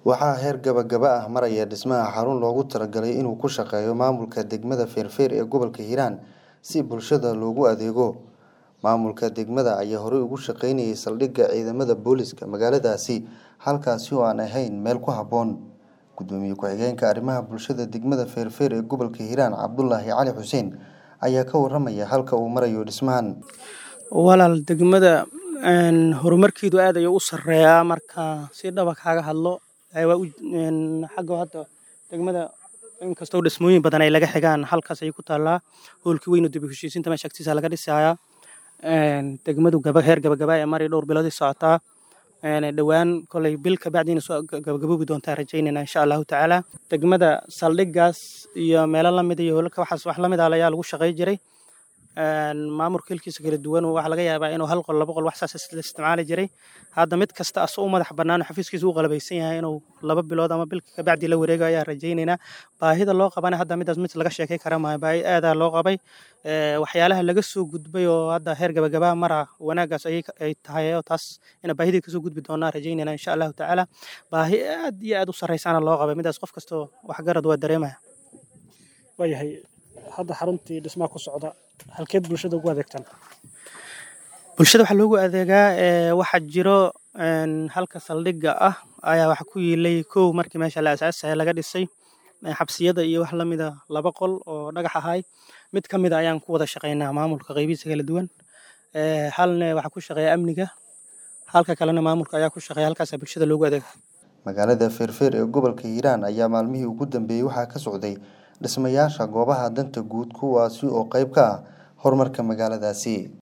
Waxaa heer gabagaba ah maraya dhismaha xarun loogu talagalay inuu ku shaqeeyo maamulka degmada Feerfeer ee gobolka Hiiraan si bulshada loogu adeego. Maamulka degmada ayaa horey uga shaqeynayay saldhigga ciidamada booliska magaaladaasi halkaasi oo aan ahayn meel ku habboon. Gudoomiye ku-xigeenka arrimaha bulshada degmada Feerfeer ee gobolka Hiiraan Cabdulaahi Cali Xuseen ayaa ka warramaya halka uu marayo dhismahan. walaal degmada een, horumarkeedu aad ayuu u sarreeyaa marka si dhaba kaaga hadlo ee waa u- een, xagga hadda degmada inkastoo dhismooyin badan ay laga xigaan halkaas ayay ku taallaa hoolkii weyn oo dib u heshiisiinta meesha agtiisa laga dhisayaa Een, degmadu gaba heer gabagaba ee mari dhowr bilood ay socotaa Een, dhowaan kolay bil ka bacdiina soo gabagaboobi doontaa rajaynayna insha allahu tacaala degmada saldhiggaas iyo meelo lamid iyo hoolka waxaas wax lamid ah ayaa lagu shaqey jiray Een, maamulka hilkiisa kala duwan waxaa laga yaabaa inuu hal qol laba qol wax saas la isticmaali jiray hadda mid kasta asoo u madax bannaan oo xafiiskiisa u qalabaysan yahay inuu laba bilood ama bil ka bacdi la wareego ayaa rajaynaynaa baahida loo qabana hadda midaas mid laga sheekay kara maayo baahi aadaa loo qabay Ee, waxyaalaha laga soo gudbay oo hadda heer gabagabaa mara wanaagaas ayay ka- ay tahay oo taas ina baahidii kasoo gudbi doonaa rajaynayna insha allahu tacaala baahi aad iyo aad u sarreysaana loo qabay midaas qof kastoo waxgarad waa dareemaya waayahay hadda xaruntii dhismaha ku socda halkeed bulshada ugu adeegtaan bulshada waxaa loogu adeegaa ee, waxaa jiro een, halka saldhigga ah ayaa waxa ku yiilay kow markii meesha la asaasaya laga dhisay ee, xabsiyada iyo wax lamida laba qol oo dhagax ahay mid ka mid a ayaan ku wada shaqeynaa maamulka qaybihiisa kala duwan Ee, halna waxaa ku shaqeeya amniga halka kalena maamulka ayaa ku shaqeeya halkaasaa bulshada loogu adeega Magaalada Feerfeer ee gobolka Hiiraan ayaa maalmihii ugu dambeeyay waxaa ka socday dhismayaasha goobaha danta guud kuwaasi oo qayb ka ah horumarka magaaladaasi.